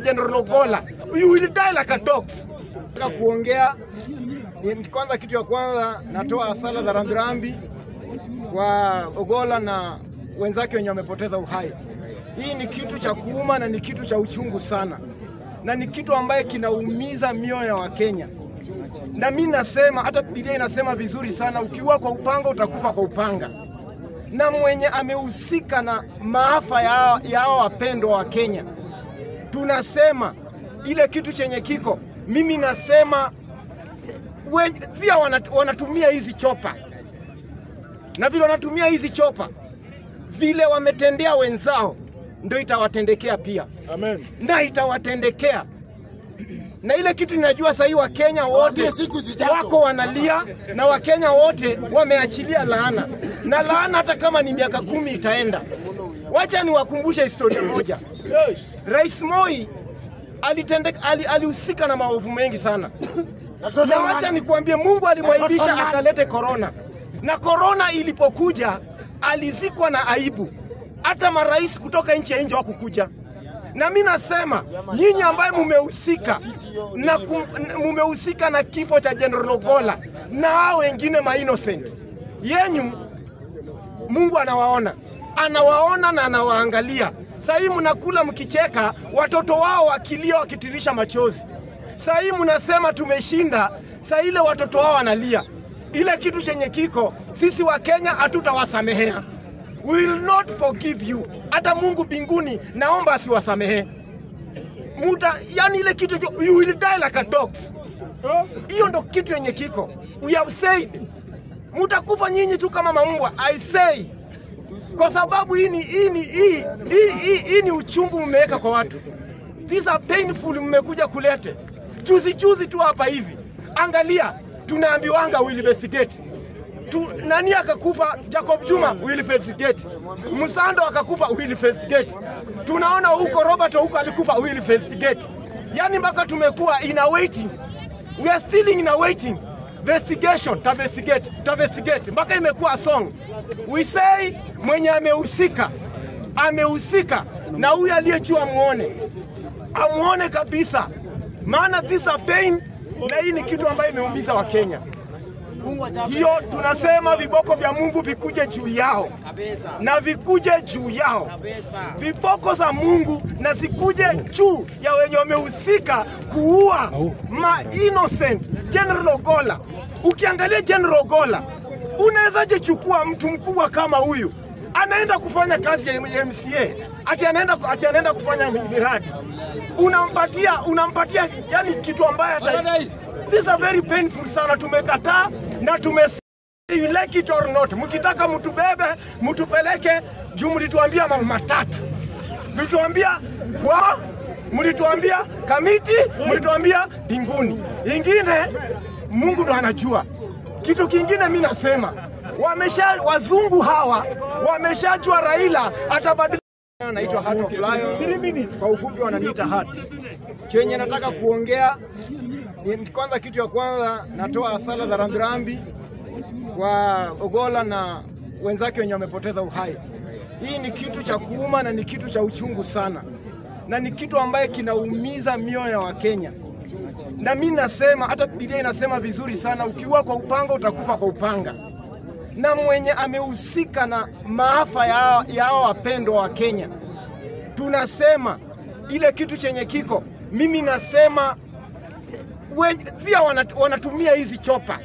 General Ogola. You will die like a dog. Nataka kuongea ni kwanza, kitu ya kwanza natoa sala za rambirambi kwa Ogola na wenzake wenye wamepoteza uhai. Hii ni kitu cha kuuma na ni kitu cha uchungu sana, na ni kitu ambaye kinaumiza mioyo ya Wakenya. Na mi nasema hata Biblia inasema vizuri sana, ukiua kwa upanga utakufa kwa upanga. Na mwenye amehusika na maafa ya ya hao wapendwa wa Kenya, tunasema ile kitu chenye kiko, mimi nasema we, pia wanat, wanatumia hizi chopa na vile wanatumia hizi chopa vile wametendea wenzao ndio itawatendekea pia Amen. na itawatendekea na ile kitu ninajua sahii Wakenya wote Waambie siku zijazo. wako wanalia na Wakenya wote wameachilia laana, na laana hata kama ni miaka kumi itaenda. Wacha niwakumbushe historia moja. Yes. Rais Moi alitendeka, ali, alihusika na maovu mengi sana na wacha nikuambie, Mungu alimwaibisha akalete korona, na korona ilipokuja alizikwa na aibu. Hata marais kutoka nchi ya nje hawakukuja. Na mi nasema nyinyi ambaye mumehusika na kum- mumehusika na kifo cha General Ogola na hao wengine ma innocent yenyu, Mungu anawaona, anawaona na anawaangalia. Saa hii mnakula mkicheka, watoto wao wakilia wakitirisha machozi. Saa hii mnasema tumeshinda, saa ile watoto wao wanalia. Ile kitu chenye kiko, sisi wa Kenya hatutawasamehea. We will not forgive you. Hata Mungu mbinguni naomba asiwasamehe. Muta, yani ile kitu you will die like a dog. Hiyo ndo kitu yenye kiko. We have said mutakufa nyinyi tu kama mambwa. I say kwa sababu hii ni hii ni hii hii, hii, hii ni uchungu mmeweka kwa watu. These are painful mmekuja kulete. Juzi juzi tu hapa hivi. Angalia, tunaambiwanga we will investigate. Tu, nani akakufa? Jacob Juma will investigate. Msando akakufa will investigate. Tunaona huko Robert huko alikufa will investigate. Yani mpaka tumekuwa in a waiting. We are still in a waiting. Investigation, ta investigate, ta investigate. Mpaka imekuwa song. We say mwenye amehusika amehusika na huyu aliyejua amuone amuone kabisa, maana this a pain, na hii ni kitu ambayo imeumiza Wakenya. Hiyo tunasema viboko vya Mungu vikuje juu yao na vikuje juu yao, viboko za Mungu na zikuje juu ya wenye wamehusika kuua ma innocent General Ogola. Ukiangalia General Ogola, unawezaje chukua mtu mkubwa kama huyu anaenda kufanya kazi ya MCA ati anaenda, ati anaenda kufanya miradi unampatia unampatia yani kitu ambaye hata These are very painful sana. Tumekataa na tume you like it or not, mkitaka mtubebe mtupeleke juu, mlituambia mambo matatu, mlituambia kwa mlituambia kamiti, mlituambia mbinguni, ingine Mungu ndo anajua. Kitu kingine mi nasema wamesha wazungu hawa wameshajua Raila atabadilika. Naitwa Heart of Lion. Kwa ufupi wananiita Heart. Chenye nataka kuongea ni kwanza, kitu ya kwanza natoa sala za rambirambi kwa Ogola na wenzake wenye wamepoteza uhai. Hii ni kitu cha kuuma na ni kitu cha uchungu sana, na ni kitu ambaye kinaumiza mioyo ya Wakenya. Na mi nasema hata Biblia inasema vizuri sana, ukiua kwa upanga utakufa kwa upanga. Na mwenye amehusika na maafa ya ya hao wapendwa wa Kenya, tunasema ile kitu chenye kiko, mimi nasema we, pia wanat, wanatumia hizi chopa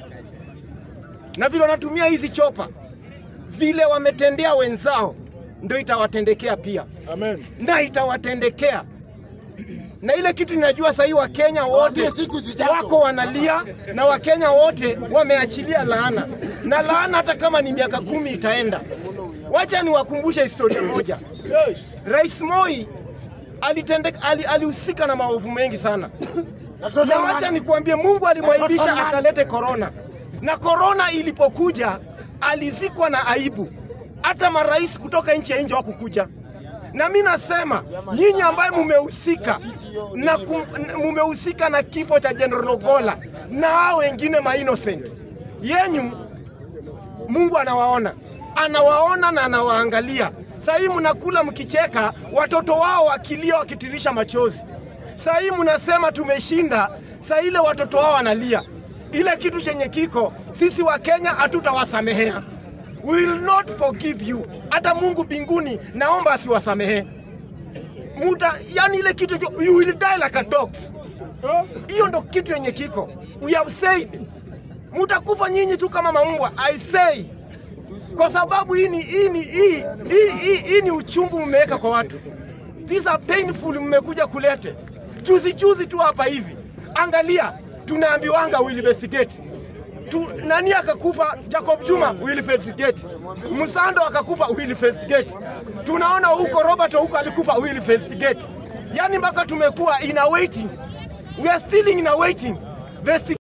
na vile wanatumia hizi chopa vile wametendea wenzao ndio itawatendekea pia Amen. na itawatendekea na ile kitu ninajua sahii Wakenya wote Waambie siku zijazo. wako wanalia na Wakenya wote wameachilia laana, na laana hata kama ni miaka kumi itaenda. Wacha niwakumbushe historia moja. Yes. Rais Moi alitendeka, ali, alihusika na maovu mengi sana na wacha nikuambie, Mungu alimwaibisha akalete korona, na korona ilipokuja alizikwa na aibu. Hata marais kutoka nchi ya nje hawakukuja. Na mi nasema nyinyi ambaye mumehusika na kum- mumehusika na kifo cha General Ogola na hao wengine ma innocent yenyu, Mungu anawaona, anawaona na anawaangalia. Saa hii mnakula mkicheka, watoto wao wakilia wakitirisha machozi. Saa hii mnasema tumeshinda, saa ile watoto wao wanalia. Ile kitu chenye kiko, sisi wa Kenya hatutawasamehea. We will not forgive you. Hata Mungu mbinguni naomba asiwasamehe. Muta, yani ile kitu you will die like a dogs. Hiyo ndo kitu yenye kiko. We have said mutakufa nyinyi tu kama maumbwa. I say kwa sababu hii ni hii ni hii hii, hii, hii ni uchungu mmeweka kwa watu. These are painful mmekuja kulete. Juzi juzi tu hapa hivi. Angalia, tunaambiwanga we investigate. Tu, nani akakufa? Jacob Juma we investigate. Msando akakufa we investigate. Tunaona huko Robert huko alikufa we investigate. Yani mpaka tumekuwa in a waiting. We are still in a waiting. Vesti